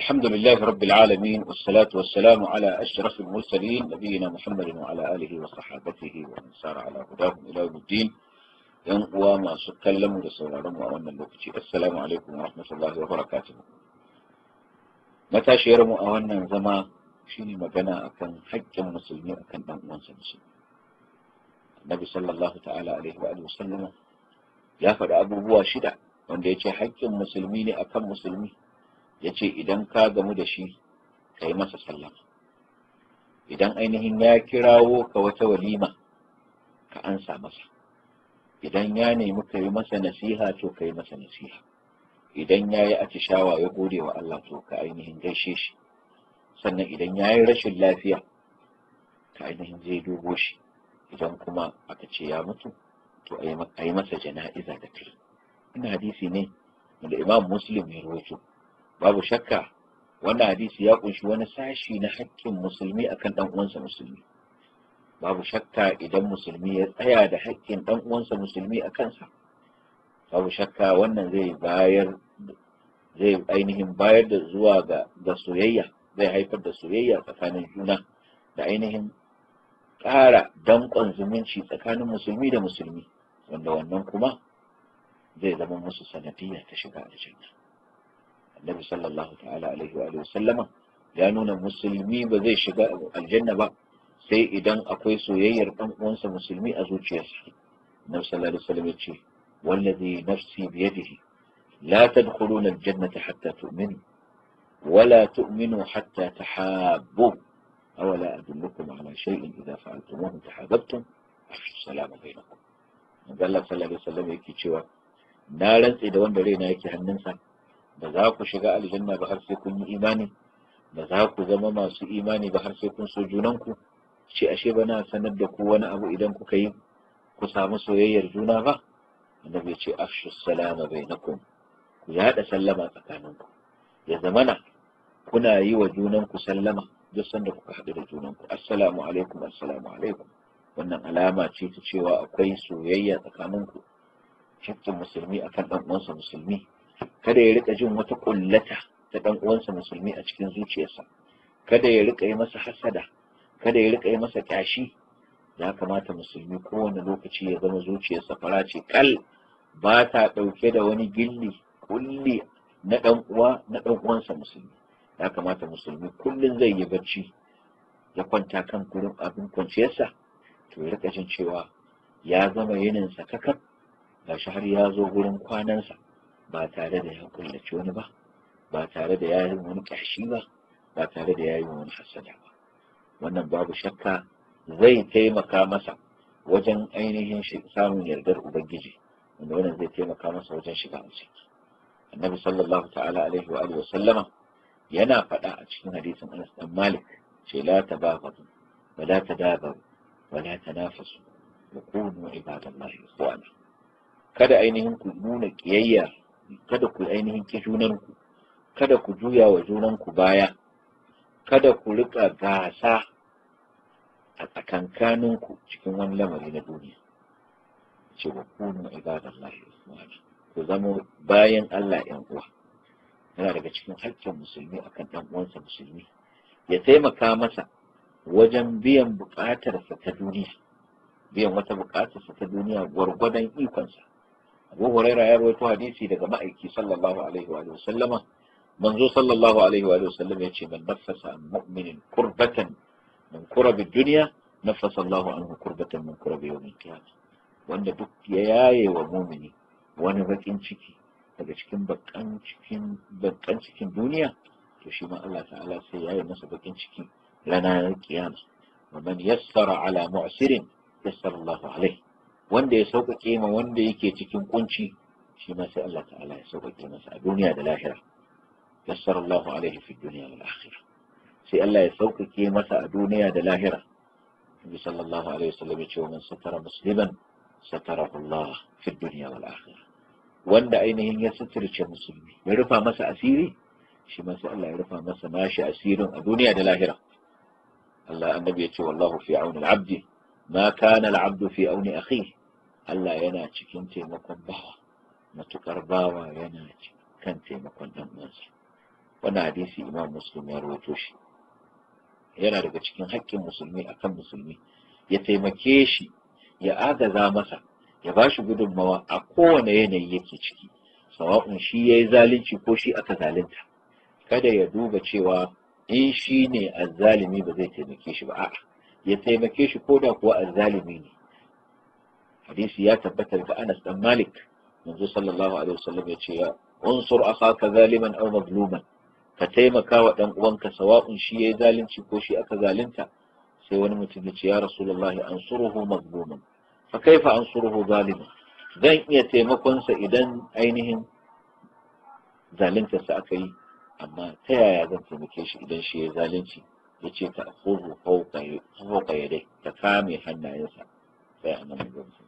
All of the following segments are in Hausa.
الحمد لله رب العالمين والصلاة والسلام على أشرف المرسلين نبينا محمد وعلى آله وصحابته ومن سار على هداهم إلى يوم الدين yan uwa masu kallon mu da sauraron mu a wannan lokaci assalamu alaikum wa rahmatullahi wa barakatuh matashiyar mu a wannan zama shine magana akan haƙƙin musulmi akan dan uwansa musulmi Nabi sallallahu ta'ala alaihi wa sallama ya faɗi abubuwa shida wanda ya ce haƙƙin musulmi ne akan musulmi ya ce idan ka gamu da shi ka yi masa sallama idan ainihin ya kirawo ka wata walima ka ansa masa idan ya nemi ka yi masa nasiha to ka yi masa nasiha idan ya yi atishawa ya gode wa Allah to ka ainihin gaishe shi sannan idan ya yi rashin lafiya ka ainihin zai dubo shi idan kuma aka ce ya mutu to a yi masa jana'iza da kai ina hadisi ne da imam muslim ya rawaito babu shakka wannan hadisi ya kunshi wani sashi na haƙƙin musulmi akan dan uwansa musulmi babu shakka idan musulmi ya tsaya da haƙƙin ɗan uwansa musulmi a kansa babu shakka wannan zai bayar zai ainihin bayar da zuwa ga ga soyayya zai haifar da soyayya tsakanin juna da ainihin ƙara danƙon zumunci tsakanin musulmi da musulmi wanda wannan kuma zai zama musu sanadiyya ta shiga aljanna annabi sallallahu ta'ala alaihi wa sallama ya nuna musulmi ba zai shiga aljanna ba sai idan akwai soyayyar ɗan uwansa musulmi a zuciyarsa Nabi sallallahu alaihi wasallam yace wallazi nafsi biyadihi la tadkhuluna aljannata hatta tu'minu ولا تؤمنوا حتى تحابوا أولا أدلكم على شيء إذا فعلتموه تحاببتم أفشوا السلام بينكم قال الله صلى الله عليه وسلم yake cewa na rantse da wanda raina yake hannunsa ba za ku shiga aljanna ba har sai kun yi imani ba za ku zama masu imani ba har sai kun so junanku ce ashe ba na sanar da ku wani abu idan kuka yi ku samu soyayyar juna ba annabi ya ce afshu salama bainakum ku yaɗa sallama tsakaninku ya zamana kuna yi wa junanku sallama duk sanda kuka haɗu da junanku assalamu alaikum assalamu alaikum wannan alama ce ta cewa akwai soyayya tsakaninku hakkin musulmi akan ɗan uwansa musulmi kada ya rika jin wata kullata ta ɗan uwansa musulmi a cikin zuciyarsa kada ya rika yi masa hasada kada ya rika yi masa kyashi ya kamata musulmi kowane lokaci ya zama zuciyarsa fara ce kal ba ta ɗauke da wani gilli kulli na ɗan uwa na ɗan uwansa musulmi ya kamata musulmi kullum zai yi bacci ya kwanta kan gurin abin kwanciyarsa to ya rika jin cewa ya zama yininsa kakaf gashi har ya zo gurin kwanansa ba tare da ya kullaci wani ba ba tare da ya yi wani kyashi ba ba tare da ya yi wani hasada ba wannan babu shakka zai taimaka masa wajen ainihin samun yardar ubangiji wanda wannan zai taimaka masa wajen shiga aljanna annabi sallallahu ta'ala alaihi wa alihi sallama yana faɗa a cikin hadisin Anas dan Malik ce la tabaghadu wa la tadabaru wa la tanafasu wa kunu ibadallahi ikhwana kada ainihin ku nuna kiyayya kada ku ainihin ki junanku kada ku juya wa junanku baya kada ku rika gasa a tsakankaninku cikin wani lamari na duniya ce wa kunu ibadallahi ikhwana ku zama bayan Allah yan uwa yana daga cikin haƙƙin musulmi akan ɗan uwansa musulmi ya taimaka masa wajen biyan buƙatarsa ta duniya biyan wata buƙatarsa ta duniya gwargwadon ikonsa Abu Huraira ya rawaito hadisi daga ma'aiki sallallahu alaihi wa sallama manzo sallallahu alaihi wa sallam ya ce man nafasa an mu'minin kurbatan min kurabi duniya nafasa Allah anhu kurbatan min kurabi yawmin qiyamah wanda duk ya yaye wa mumini wani bakin ciki daga cikin bakan cikin bakan cikin duniya to shi ma Allah ta'ala sai yayi masa bakin ciki ranar kiyama wa man yassara ala mu'sirin yassara Allah alaihi wanda ya sauƙaƙe ma wanda yake cikin kunci shi ma sai Allah ta'ala ya sauƙaƙe masa a duniya da lahira yassara Allah alaihi fi dunya wal akhirah sai Allah ya sauƙaƙe masa a duniya da lahira Nabi sallallahu alaihi wasallam ya ce wa man satara musliman satarahu Allah fi dunya wal akhirah wanda ainihin ya suturce musulmi ya rufa masa asiri shi ma sai Allah ya rufa masa nashi asirin a duniya da lahira Allah annabi ya ce wallahu fi auni al-abdi ma kana al-abdu fi auni akhihi Allah yana cikin taimakon bawa matukar bawa yana kan taimakon dan uwansa wannan hadisi imam muslim ya rawaito shi yana daga cikin haƙƙin musulmi akan musulmi ya taimake shi ya agaza masa ya ba shi gudunmawa a kowane yanayi yake ciki sawa'un shi ya yi zalunci ko shi aka zalunta kada ya duba cewa in shi ne azzalimi ba zai taimake shi ba a'a ya taimake shi ko da kuwa azzalimi ne hadisi ya tabbatar ga Anas dan Malik manzo sallallahu alaihi wasallam ya ce ya unsur akhaka zaliman aw mazluman ka taimaka wa dan uwanka sawa'un shi yayi zalunci ko shi aka zalunta sai wani mutum ya ce ya rasulullahi ansuruhu mazluman fa kaifa ansuruhu zaliman zan iya taimakon sa idan ainihin zaluntarsa aka yi amma ta yaya zan taimake shi idan shi ya zalunci ya ce ta akhudhu fawqa yadai ta kame hannayensa sai a nan gamsu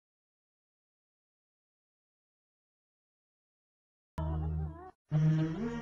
Mm-hmm.